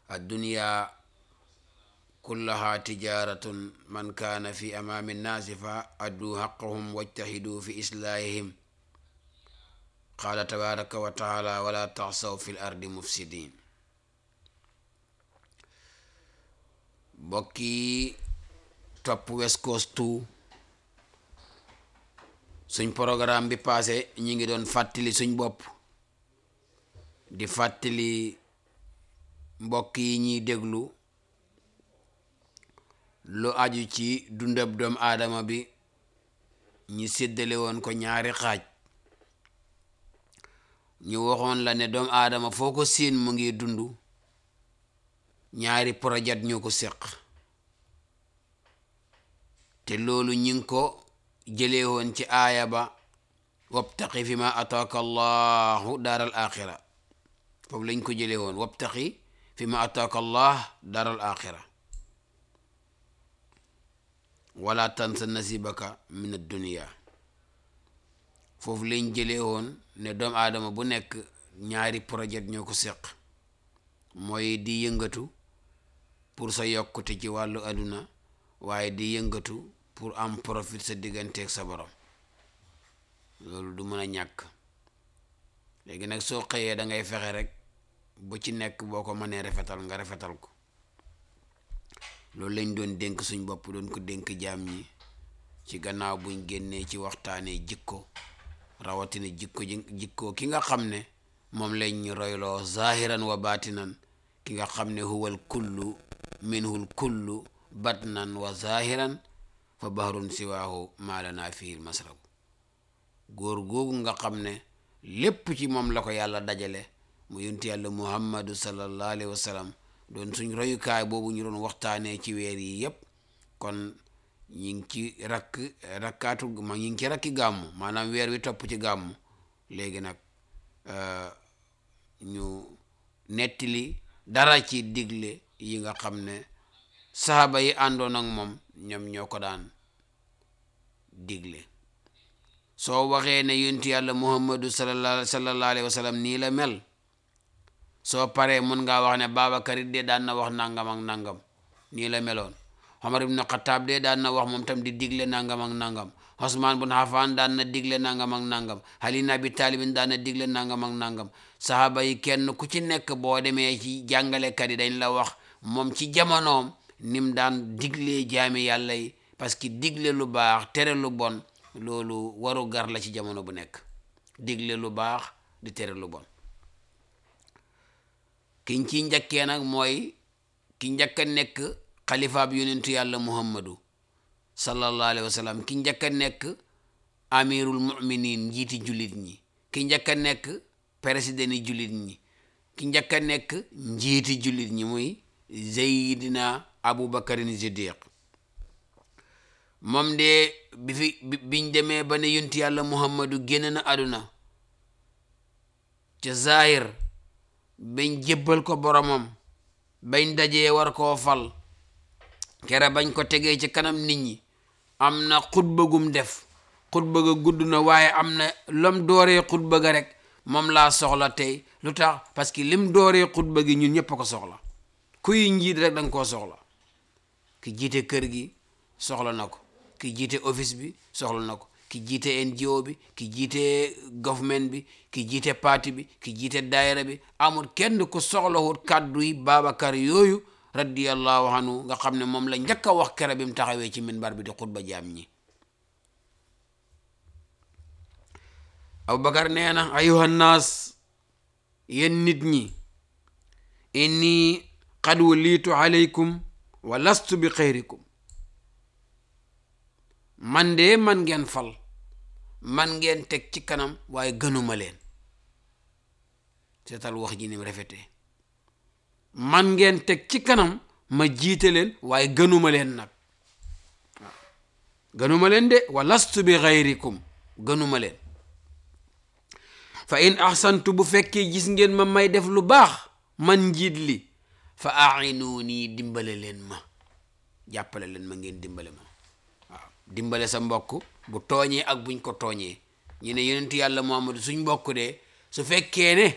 addunya kullaha tijaratun man kaana fi amaami nnaasi fa addu xaqahum wajtahidu fi islaahihim qaala tabaraka wa taala wala taxsaw fi l ardi mufsidin bokki topp West Coast 2 suñ programme bi passé ñi ngi doon fàttali suñ bopp di fàttali mbokk yi ñuy déglu lu aju ci dundab doom aadama bi ñi séddale woon ko ñaari xaaj ñu waxoon la ne doom aadama foo ko siin mu ngi dund ñaari projet ñoo ko seq te loolu ñi ngi ko jëlee woon ci aaya ba wabtaqi fi ma ataaka allahu daaral axira foofu lañ ko jëlee woon wabtaqi fi ma ataaka allah daaral axira wala tansa nasibaka min addunia foofu lañ jëlee woon ne doomu aadama bu nekk ñaari projet ñoo ko seq mooy di yëngatu pour sa yokkute ci wàllu àdduna waaye di yëngatu pour am profit sa digganteeg sa borom loolu du mën a ñàkk léegi nag soo xëyee da ngay fexe rek bu ci nekk boo ko mënee rafetal nga rafetal ko loolu lañ doon dénk suñ bopp doon ko dénk jaam ñi ci gannaaw buñ génnee ci waxtaanee jikko rawatina jikko jikko ki nga xam ne moom lañ ñu royloo zahiran wa baatinan ki nga xam ne huwal kullu minhul kullu batnan wa zahiran fa bahrun siwaahu maalana fiil masrabu góor googu nga xam ne lépp ci moom la ko yàlla dajale mu yonti yàlla muhammadu sallallahu alayhi wa sallam doon suñ royukaay boobu ñu doon waxtaanee ci weer yi yépp kon ñi ngi ci rakk rakkaatu ma ñi ngi ci rakki gàmmu maanaam weer wi topp ci gàmmu léegi nag ñu nettali dara ci digle yi nga xam ne saxaaba yi àndoon ak moom ñoom ñoo ko daan digle soo waxee ne yontu yàlla muhammadu sallallahu sallallahu alayhi wa sallam nii la mel soo paree mun ngaa wax ne Babacar it de daan na wax nangam ak nangam nii la meloon Omar ibn Khattab de daan na wax moom tam di digle nangam ak nangam Osman bun Affan daan na digle nangam ak nangam Ali ibn Abi Talib daan na digle nangam ak nangam saxaaba yi kenn ku ci nekk boo demee ci jàngalekat yi dañ la wax moom ci jamonoom nim daan diglee jaami yàlla yi parce que digle lu baax tere lu bon loolu waru gar la ci jamono bu nekk digle lu baax di tere lu bon kiñ ci njëkkee nag mooy ki njëkk a nekk xalifaab yonentu yàlla muhammadu sallallahu alayhi wa sallam ki njëkk a nekk amirul muminin njiiti jullit ñi ki njëkk a nekk président yi jullit ñi ki njëkk a nekk njiiti jullit ñi muy zeydina abubakarin siddiq moom de bi fi biñ demee ba ne yonentu yàlla muhammadu génn na àdduna ca zahir bañ jébbal ko boromam bañ dajee war koo fal kere bañ ko tegee ci kanam nit ñi am na xutba gum def xutba ga gudd na waaye am na lam dooree xutba ga rek moom laa soxla tey lu tax parce que lim dooree xutba gi ñun ñëpp a ko soxla kuy njiit rek danga koo soxla ki jiite kër gi soxla na ko ki jiite office bi soxla na ko ki jiite NGO bi ki jiite government bi ki jiite parti bi ki jiite daayira bi amul kenn ku soxlawut kàddu yi Babacar yooyu radiyallahu anhu nga xam ne moom la njëkk a wax kere bi mu taxawee ci minbar bi di xutba jaam ñi Abubakar nee na ayuha nnaas yéen nit ñi inni qad walitu alaykum wa lastu bi xayrikum man de man ngeen fal man ngeen teg ci kanam waaye gënuma leen seetal wax ji ni mu rafetee man ngeen teg ci kanam ma jiite leen waaye gënuma leen nag waaw gënuma leen de wa lastu bi xayrikum gënuma leen fa in ahsantu bu fekkee gis ngeen ma may def lu baax man njiit li fa a'inuuni dimbale leen ma jàppale leen ma ngeen dimbale ma waaw dimbale sa mbokk bu tooñee ak buñ ko tooñee ñu ne yonentu yàlla Muhammadu suñ mbokk de su fekkee ne